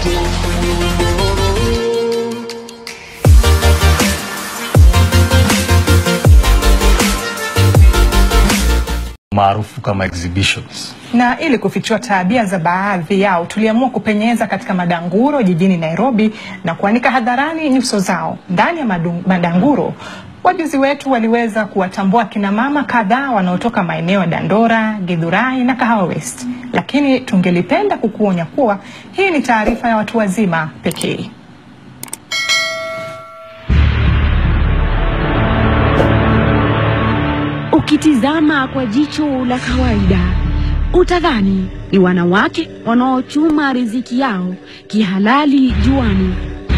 maarufu kama exhibitions. Na ili kufichua tabia za baadhi yao, tuliamua kupenyeza katika madanguro jijini Nairobi na kuanika hadharani nyuso zao. Ndani ya madu- madanguro, wajuzi wetu waliweza kuwatambua kina mama kadhaa wanaotoka maeneo ya Dandora, Githurai na Kahawa West, lakini tungelipenda kukuonya kuwa hii ni taarifa ya watu wazima pekee. Ukitizama kwa jicho la kawaida utadhani ni wanawake wanaochuma riziki yao kihalali juani.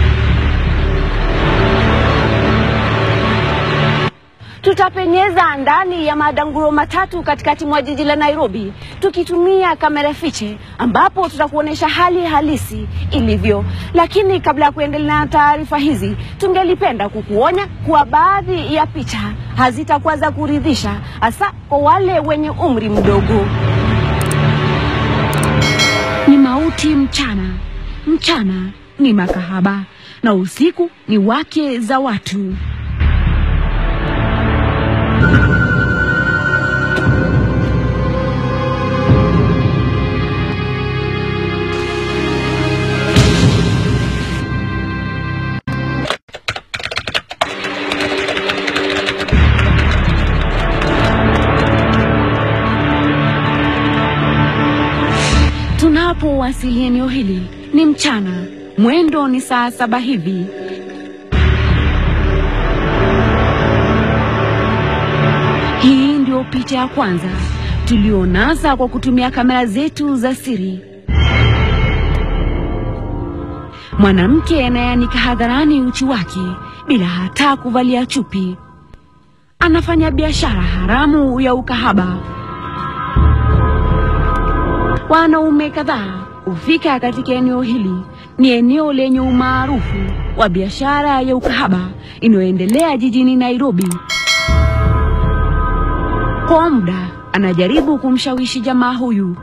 Tutapenyeza ndani ya madanguro matatu katikati mwa jiji la Nairobi tukitumia kamera fiche, ambapo tutakuonyesha hali halisi ilivyo. Lakini kabla ya kuendelea na taarifa hizi, tungelipenda kukuonya kuwa baadhi ya picha hazitakuwa za kuridhisha, hasa kwa wale wenye umri mdogo. Ni mauti mchana, mchana ni makahaba na usiku ni wake za watu. Tunapowasili eneo hili ni mchana, mwendo ni saa saba hivi. Hii ndio picha ya kwanza tulionasa kwa kutumia kamera zetu za siri. Mwanamke anayeanika hadharani uchi wake bila hata kuvalia chupi, anafanya biashara haramu ya ukahaba. Wanaume kadhaa hufika katika eneo hili. Ni eneo lenye umaarufu wa biashara ya ukahaba inayoendelea jijini Nairobi. Kwa muda anajaribu kumshawishi jamaa huyu.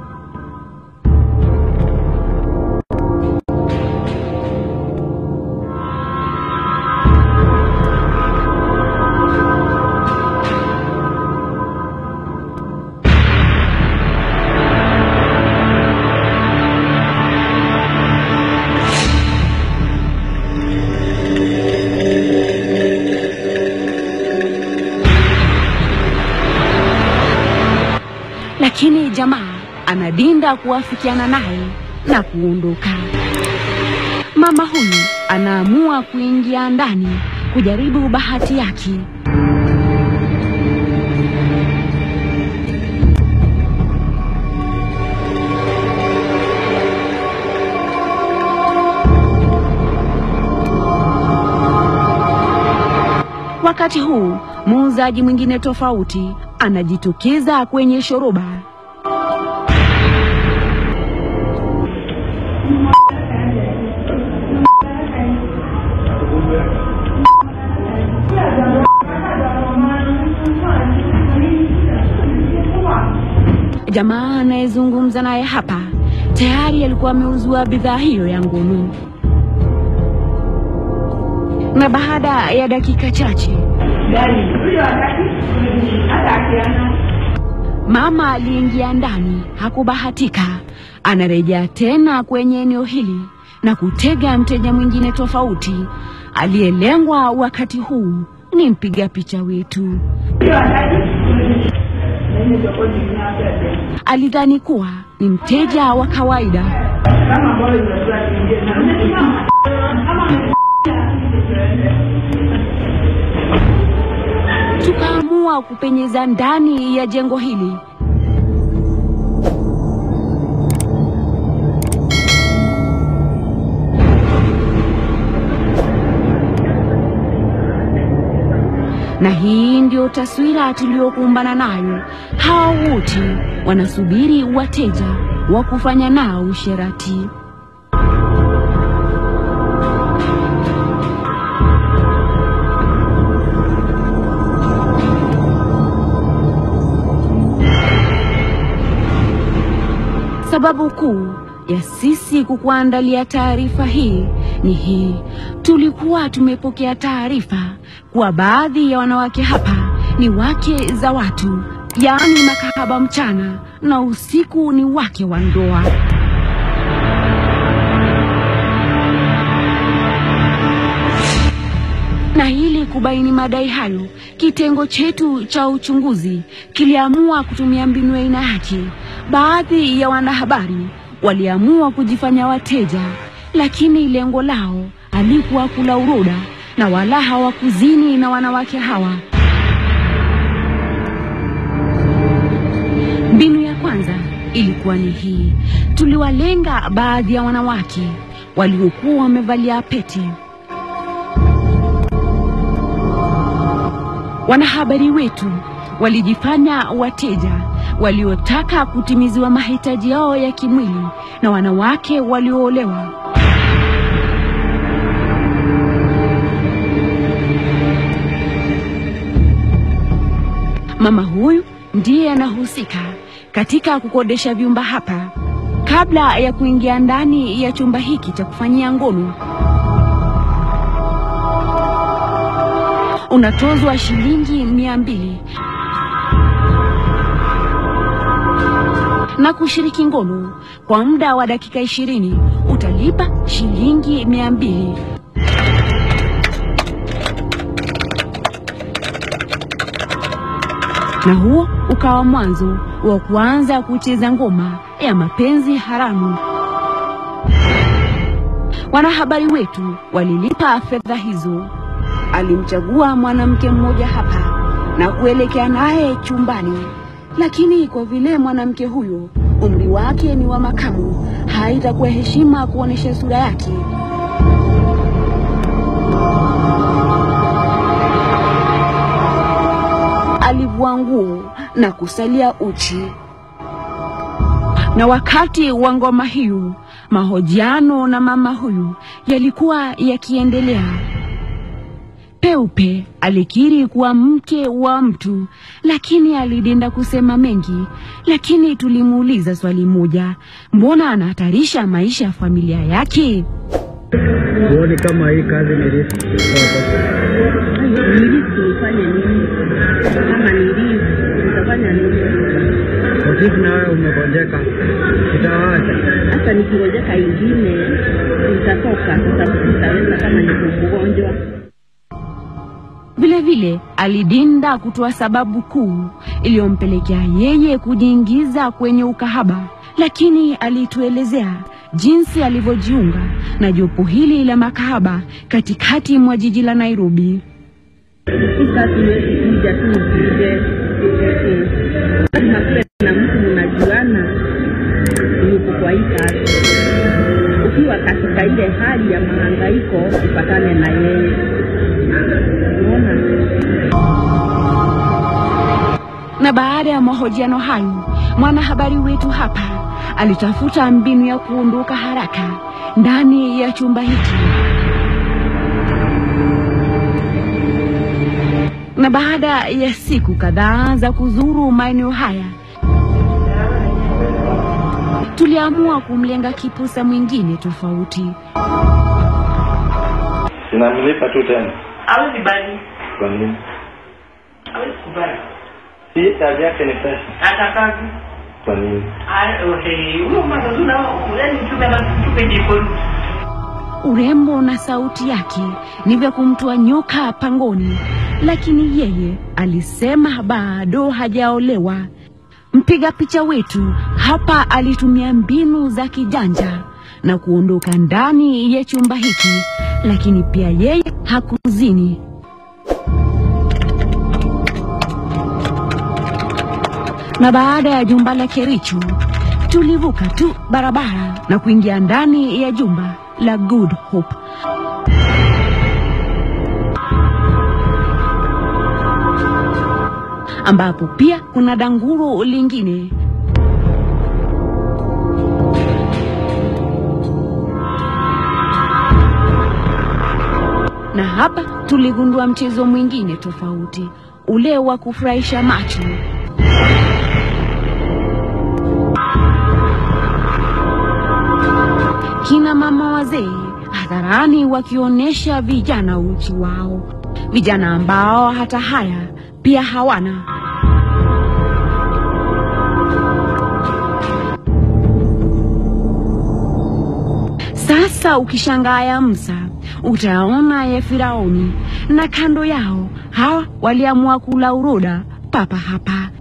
lakini jamaa anadinda kuafikiana naye na kuondoka. Mama huyu anaamua kuingia ndani kujaribu bahati yake. Wakati huu muuzaji mwingine tofauti anajitokeza kwenye shoroba. Jamaa anayezungumza naye hapa tayari alikuwa ameuzua bidhaa hiyo ya ngono, na baada ya dakika chache mama aliingia ndani, hakubahatika. Anarejea tena kwenye eneo hili na kutega mteja mwingine tofauti. Aliyelengwa wakati huu ni mpiga picha wetu. Alidhani kuwa ni mteja wa kawaida. Tukaamua kupenyeza ndani ya jengo hili. Na hii ndio taswira tuliyokumbana nayo. Hawa wote wanasubiri wateja wa kufanya nao usherati. Sababu kuu ya sisi kukuandalia taarifa hii ni hii. Tulikuwa tumepokea taarifa kuwa baadhi ya wanawake hapa ni wake za watu, yaani makahaba mchana na usiku ni wake wa ndoa. Na ili kubaini madai hayo, kitengo chetu cha uchunguzi kiliamua kutumia mbinu ya aina yake. Baadhi ya wanahabari waliamua kujifanya wateja, lakini lengo lao halikuwa kula uroda na wala hawakuzini na wanawake hawa. Mbinu ya kwanza ilikuwa ni hii: tuliwalenga baadhi ya wanawake waliokuwa wamevalia pete. Wanahabari wetu walijifanya wateja waliotaka kutimiziwa mahitaji yao ya kimwili na wanawake walioolewa. Mama huyu ndiye anahusika katika kukodesha vyumba hapa. Kabla ya kuingia ndani ya chumba hiki cha kufanyia ngono, unatozwa shilingi mia mbili na kushiriki ngono kwa muda wa dakika ishirini utalipa shilingi mia mbili. Na huo ukawa mwanzo wa kuanza kucheza ngoma ya mapenzi haramu. Wanahabari wetu walilipa fedha hizo. Alimchagua mwanamke mmoja hapa na kuelekea naye chumbani, lakini kwa vile mwanamke huyo umri wake ni wa makamu, haitakuwa heshima kuonesha sura yake. Alivua nguo na kusalia uchi. Na wakati wa ngoma hiyo, mahojiano na mama huyu yalikuwa yakiendelea. Peupe alikiri kuwa mke wa mtu, lakini alidenda kusema mengi. Lakini tulimuuliza swali moja, mbona anahatarisha maisha ya familia yake? Huoni kama hii kazi ni riski? Nilisi nifanye nini? Kama nilisi nitafanya nini? Ofisi na wewe umegonjeka, itawacha. Hata nikingojeka ingine nitatoka sasa, sitaweza kama niko mgonjwa. Vile vile alidinda kutoa sababu kuu iliyompelekea yeye kujiingiza kwenye ukahaba, lakini alituelezea jinsi alivyojiunga na jopo hili la makahaba katikati mwa jiji la Nairobi. Sasa siwezi kuja tu ukuje, lazima kuwe na mtu mnajuana, yuko kwa hii kazi. Ukiwa katika ile hali ya mahangaiko, upatane na yeye. Unaona? Na baada ya mahojiano hayo, mwanahabari wetu hapa alitafuta mbinu ya kuondoka haraka ndani ya chumba hiki. Na baada ya siku kadhaa za kuzuru maeneo haya, tuliamua kumlenga kipusa mwingine tofauti. Sinamlipa tu tena. hawezi bali, Kwa nini? hawezi kubali Si kazi yake ni pesa. hata kazi Kwa nini? huyo mazazuna yani mtume mtupe jikoni Urembo na sauti yake ni vya kumtoa nyoka pangoni, lakini yeye alisema bado hajaolewa. Mpiga picha wetu hapa alitumia mbinu za kijanja na kuondoka ndani ya chumba hiki, lakini pia yeye hakuzini. Na baada ya jumba la Kericho tulivuka tu barabara na kuingia ndani ya jumba la Good Hope. ambapo pia kuna danguro lingine. Na hapa tuligundua mchezo mwingine tofauti, ule wa kufurahisha macho. mama wazee hadharani wakionyesha vijana uchi wao, vijana ambao hata haya pia hawana. Sasa ukishangaa ya Musa utaona ya Firauni, na kando yao hawa waliamua kula uroda papa hapa